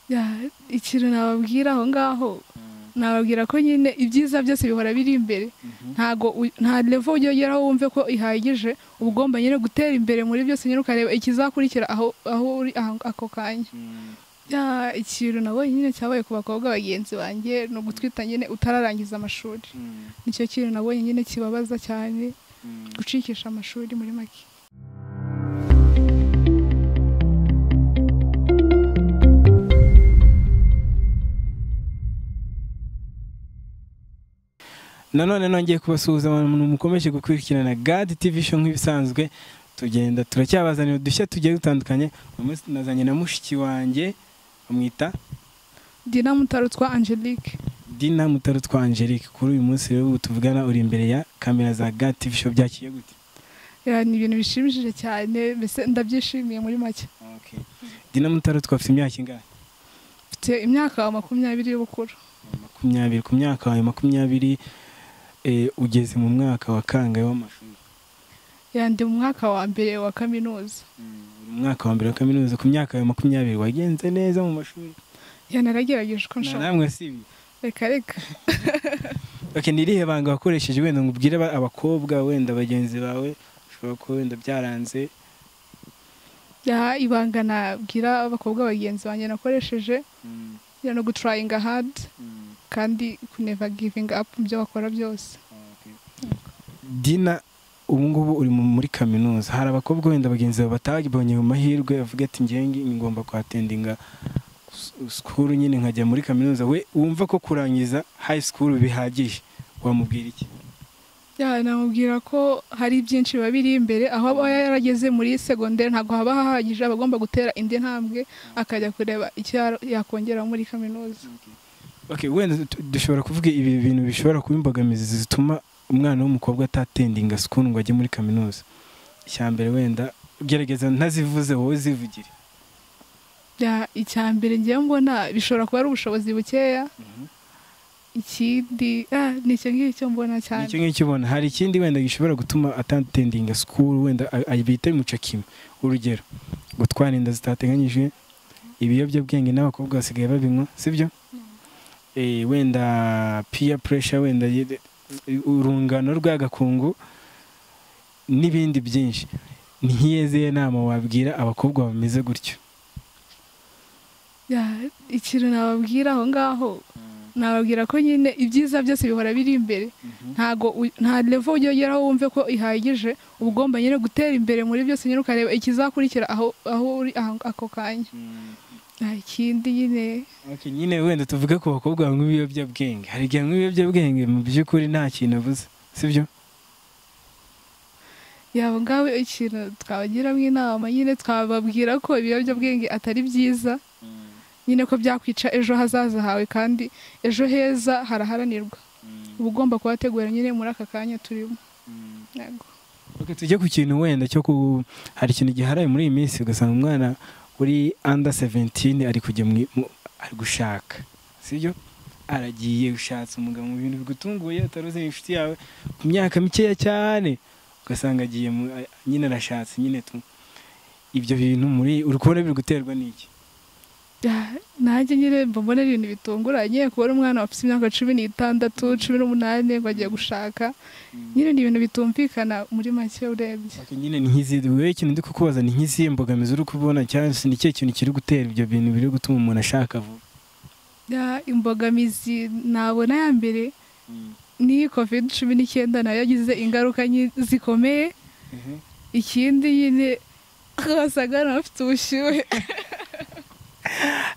Ya, ikintu nababwira aho ngaho nababwira ko nyine ibyiza byose bihora biri imbere ntago u- nta level ujya ugeraho wumve ko ihagije uba ugomba nyine gutera imbere muri byose nyine ukareba ikizakurikira aho aho uri aho- ako kanya Ya, ikintu nabonye nyine cyabaye ku bakobwa bagenzi banjye ni ugutwita nyine utararangiza amashuri nicyo kintu nabonye nyine kibabaza cyane gucikisha amashuri muri make nanone nongeye kubasuhuza abantu mukomeje gukurikirana gadi tivi show nk'ibisanzwe tugenda turacyabazanira udushya tugiye dutandukanye uyu munsi tunazanye na mushiki wanjye bamwita dina mutarutswa angelique dina mutarutwa angelique kuri uyu munsi rero ubu tuvugana uri imbere ya kamera za gadi tivi show byakiye gute Ya, ni ibintu bishimishije cyane mbese ndabyishimiye muri make Okay. dina mutarutwa afite imyaka ingahe mfite imyaka makumyabiri y'ubukuru makumyabiri ku myaka yawe makumyabiri eh, ugeze mu mwaka wa kangahe w'amashuri Ya, ndi mu mwaka wa mbere wa kaminuza mu mwaka wa mbere wa kaminuza ku myaka yawe makumyabiri wagenze neza mu mashuri Ya, naragerageje uko na nshobora namwe sibi reka reka Okay, ni irihe banga wakoresheje wenda ngo ubwire aba- abakobwa wenda bagenzi bawe ushobora kuba wenda byaranze Ya, ibanga nabwira abakobwa bagenzi banjye nakoresheje ya, no gutrayinga hadi kandi kuneva givinga apu mu byo bakora byose dina ubu ngubu uri mu- muri kaminuza hari abakobwa wenda bagenzi bawe batabonye mu mahirwe bavuga ati njyewe ngi- ngomba kuhatendinga sikuru nyine nkajya muri kaminuza we wumva ko kurangiza hayi sikuru bihagije wamubwira iki Ya, namubwira ko hari byinshi biba biri imbere aho aba yarageze muri segonderi ntabwo haba hahagije aba agomba gutera indi ntambwe akajya kureba icyo ya- yakongera muri kaminuza Okay, wenda du- dushobora kuvuga ibi bintu bishobora kuba imbogamizi zituma umwana w'umukobwa atatendinga sikuru ngo ajye muri kaminuza icya mbere wenda gerageza ntazivuze wowe zivugire Ya, icya mbere ngewe mbona bishobora kuba ari ubushobozi bukeya ikindi ah, ni icyo ngicyo mbona Ni icyo cyane ngicyo ubona hari ikindi wenda gishobora gutuma atatendinga sikuru wenda a- a- bita imucakima urugero gutwara inda zitateganyijwe ibiyobyabwenge n'abakobwa basigaye babinywa sibyo Eh, wenda peer pressure wenda ye- urungano rw'agakungu n'ibindi byinshi ni nk'iyeziye nama wabwira abakobwa bameze gutyo Ya, ikintu nababwira aho ngaho nababwira ko nyine ibyiza byose bihora biri imbere ntago u- nta level ujya ugeraho wumve ko ihagije uba ugomba nyine gutera imbere muri byose nyine ukareba ikizakurikira aho aho uri aho- ako kanya nta kindi nyine Okay, nyine wenda tuvuge ku bakobwa banywa ibiyobyabwenge hari igihe anywa ibiyobyabwenge mu by'ukuri nta kintu abuze sibyo yaba ngaho ikintu twabagiramo inama nyine twababwira ko ibiyobyabwenge atari byiza nyine ko byakwica ejo hazaza hawe kandi ejo heza haraharanirwa uba ugomba kuhategura nyine muri aka kanya turimo Yego. Okay, tujye ku kintu wenda cyo ku hari ikintu giharaye muri iyi minsi ugasanga umwana uri under 17 ari kujya mu mu- ari gushaka sibyo aragiye ushatse umugabo mu bintu bigutunguye utaruzi ni inshuti yawe ku myaka mikeya cyane ugasanga agiye mu- a- nyine arashatse nyine tu ibyo bintu muri uri kubona biri guterwa n'iki Ya, nanjye nyine mba mbona ari ibintu bitunguranye kubona umwana wafite imyaka cumi n'itandatu cumi n'umunani ngo agiye gushaka nyine ni ibintu bitumvikana muri make urebye Okay, nyine ni nk'izi wowe ikintu ndi kukubaza ni nk'izihe mbogamizi uri kubona cyangwa se ni ikihe kintu kiri gutera ibyo bintu biri gutuma umuntu ashaka vuba Ya, imbogamizi nabona ya mbere ni covid cumi n'icyenda nayo yagize ingaruka nyi- zikomeye ikindi nyine wasaga n'abafite ubushyuhe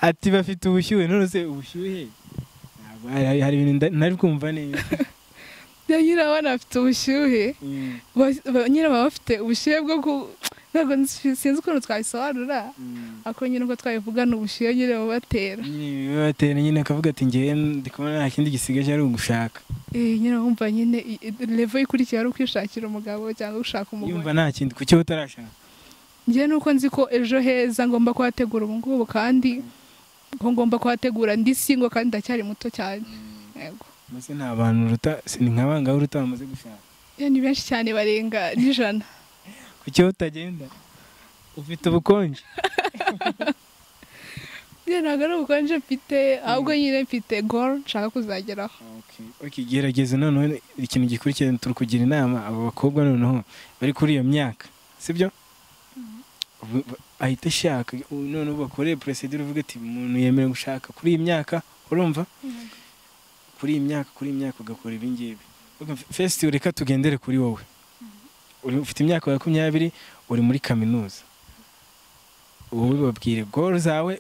ati bafite ubushyuhe none se ubushyuhe Ntabwo hari- hari ibintu nda- ntari kumva neza Ya, nyine abana bafite ubushyuhe ba- ba- nyine baba bafite ubushyuhe bwo ku ntabwo nzi- sinzi ukuntu twabisobanura ako nyine uko twabivuga ni ubushyuhe nyine bubatera nyine bibatera nyine akavuga ati ngewe ndi kubona nta kindi gisigaje ari ugushaka eh nyine wumva nyine i- i- level ikurikiye ari ukwishakira umugabo cyangwa gushaka yumva umugore nta kindi kuki utarashaka njye nuko nzi ko ejo heza ngomba kuhategura ubu ngubu kandi ko ngomba kuhategura ndi singo kandi ndacyari muto cyane yego mbese nta bantu uruta si ni nka bangahe uruta bamaze gushaka Ya, ni benshi cyane barenga n'ijana kuki utagenda ufite ubukonje nyine ntabwo ari ubukonje mfite ahubwo nyine mfite goro nshaka kuzageraho Okay, gerageza noneho ikintu gikurikira turi kugira inama abo bakobwa noneho bari kuri iyo myaka sibyo ahita ashaka noneho bakore procedure uvuga ati umuntu yemerewe gushaka kuri iyi myaka urumva kuri iyi myaka kuri iyi myaka ugakora ibi ngibi fesiti reka tugendere kuri wowe Uri- ufite imyaka makumyabiri uri muri kaminuza wowe babwire goro zawe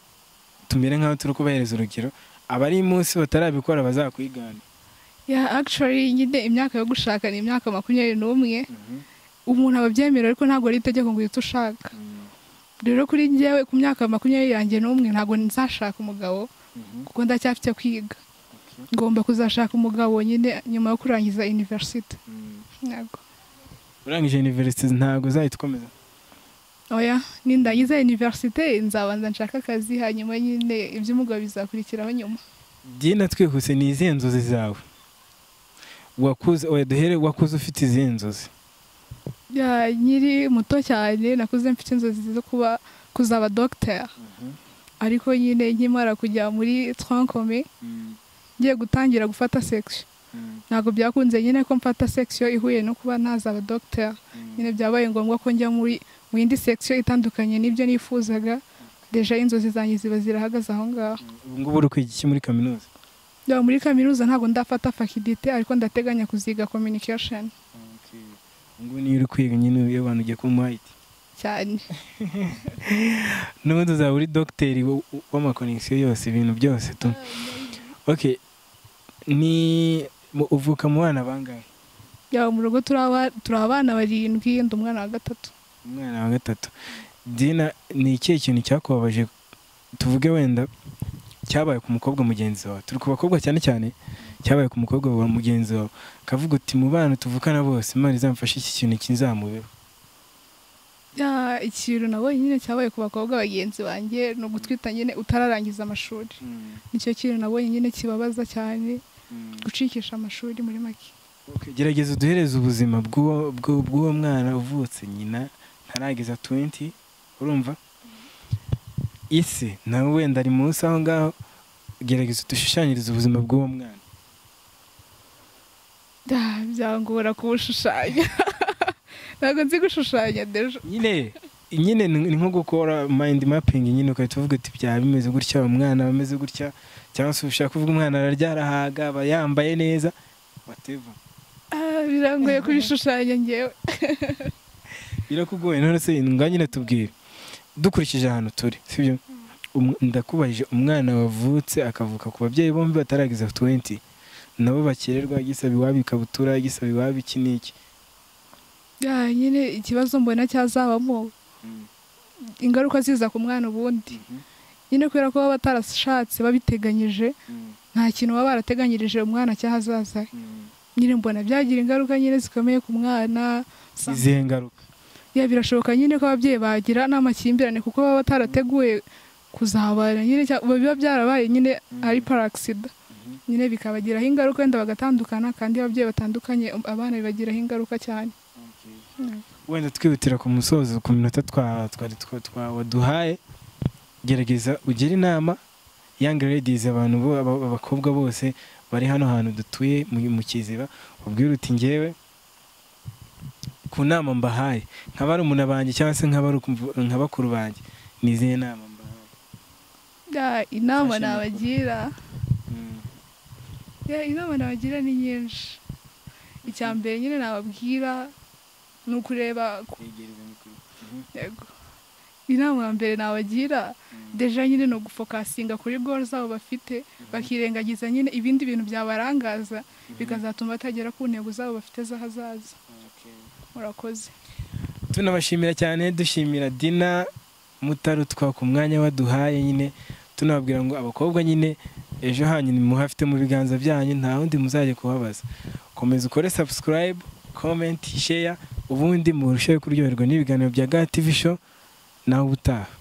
tumere nk'aho turi kubahereza urugero abari munsi batarabikora bazakwigana ya akishori nyine imyaka yo gushaka ni imyaka makumyabiri n'umwe umuntu aba abyemera ariko ntabwo ari itegeko ngo uhite ushaka rero kuri njyewe ku myaka makumyabiri yanjye n'umwe ntabwo nzashaka umugabo kuko ndacyafite kwiga ngomba kuzashaka umugabo nyine nyuma yo kurangiza university yego urangije universite ntabwo uzahita ukomeza oya nindangiza university nzabanza nshaka akazi hanyuma nyine iby'umugabo bizakurikiraho nyuma byina twihuse ni izihe nzozi zawe wakuze oya duhere wakuze ufite izihe nzozi Ya, nkiri muto cyane nakuze mfite inzozi zo kuba kuzaba dogiteri ariko nyine nkimara kujya muri twankome ngiye gutangira gufata sekisiyo ntabwo byakunze nyine ko mfata sekisiyo ihuye no kuba ntazaba dogiteri nyine byabaye ngombwa ko njya muri mu yindi sekisiyo itandukanye n'ibyo nifuzaga deja inzozi zanjye ziba zirahagaze aho ngaho ubu ngubu uri kwiga iki muri kaminuza Ya, muri kaminuza ntabwo ndafata fakidite ariko ndateganya kuziga kominikasheni ubu ngubu niyo uri kwiga nyine iyo abantu ugiye kuba umuhayiti cyane n'ubundi uzaba uri dogiteri wo- w'amakonegisiyo yose ibintu byose tu ok ni mu- uvuka mu bana bangahe Ya, mu rugo turi aba- turi abana barindwi ndi umwana wa gatatu umwana wa gatatu dina ni ikihe kintu cyakubabaje tuvuge wenda cyabaye ku mukobwa mugenzi wawe turi ku bakobwa cyane cyane cyabaye ku mukobwa wa mugenzi wawe akavuga uti mu bana tuvukana bose imana izamfashe iki kintu kizamubeho Ya, ikintu nabonye nyine cyabaye ku bakobwa bagenzi banjye ni ugutwita nyine utararangiza amashuri nicyo kintu nabonye nyine kibabaza cyane gucikisha amashuri muri make Ok, gerageza uduhereze ubuzima bw'uwo- bw'u- bw'uwo mwana uvutse nyina ntarageza 20 urumva isi nawe wenda ari munsi aho ngaho gerageza udushushanyirize ubuzima bw'uwo mwana Ya, byangora kubushushanya ntabwo nzi gushushanya dejo nyine nyine ni ni nko gukora mind mapping nyine ugahita uvuga uti byaba bimeze gutya umwana aba ameze gutya cyangwa se ushaka kuvuga umwana ararya arahaga aba yambaye neza whatever Ah, birangoye kubishushanya ngewe birakugoye none se nga nyine tubwire dukurikije ahantu turi sibyo Um- ndakubajije umwana wavutse akavuka ku babyeyi bombi batarageza 20 nabo bakererwa gisaba iwabo ikabutura gisaba iwabo iki n'iki Ya, nyine ikibazo mbona cyazabamo ingaruka ziza ku mwana ubundi nyine kubera ko baba batarashatse babiteganyije nta kintu baba barateganyirije umwana cy'ahazaza he. nyine mbona byagira ingaruka nyine zikomeye ku mwana izihe ngaruka ya birashoboka nyine ko ababyeyi bagira n'amakimbirane kuko baba batarateguye kuzabana nyine cyangwa biba byarabaye nyine ari parasida nyine bikabagiraho ingaruka wenda bagatandukana kandi iyo ababyeyi batandukanye um, abana bibagiraho ingaruka cyane wenda twihutira ku musozo ku minota twa- twari twa- twawaduhaye gerageza ugire inama young ladies abantu bo- aba- abakobwa bose bari hano hantu dutuye mu mu kiziba ubwira uti ngewe ku nama mbahaye nka barumuna banjye cyangwa se nka baruku- nka bakuru banjye ni izihe nama mbahaye Ya, inama Fashion makuru. nabagira Mm. Ya, inama nabagira ni nyinshi icya mbere nyine nababwira ni ukureba ku yego inama ya mbere nabagira deja nyine ni ugufokasinga kuri goro zabo bafite bakirengagiza nyine ibindi bintu byabarangaza bikazatuma batagera ku ntego zabo bafite z'ahazaza murakoze tunabashimira cyane dushimira dina mutarutwa ku mwanya waduhaye nyine tunababwira ngo abakobwa nyine ejo hanyu nimuhafite mu biganza byanyu nta wundi muzajya kubabaza komeza ukore subscribe comment share ubundi murusheho kuryoherwa n'ibiganiro bya gatv show nawe ubutaha